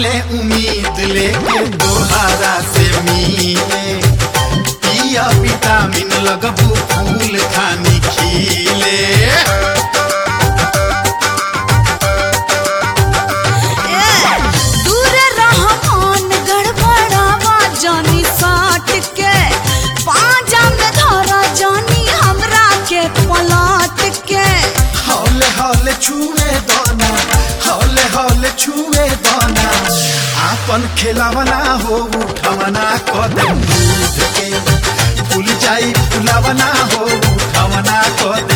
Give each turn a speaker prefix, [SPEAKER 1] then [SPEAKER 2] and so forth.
[SPEAKER 1] ले उम्मीद लेके दोहारा से मिले पिया विटामिन लगबू फूल खानी खिले
[SPEAKER 2] दूर रहमान गड़बड़ावा जानी साट के पाजा में धरा जानी हमरा के पलट के
[SPEAKER 1] हौले हौले छुए दाना हौले हौले छुए दाना आपन खिलावना हो उठवना कदम दूध के फूल जाई फुलावना हो उठवना कदम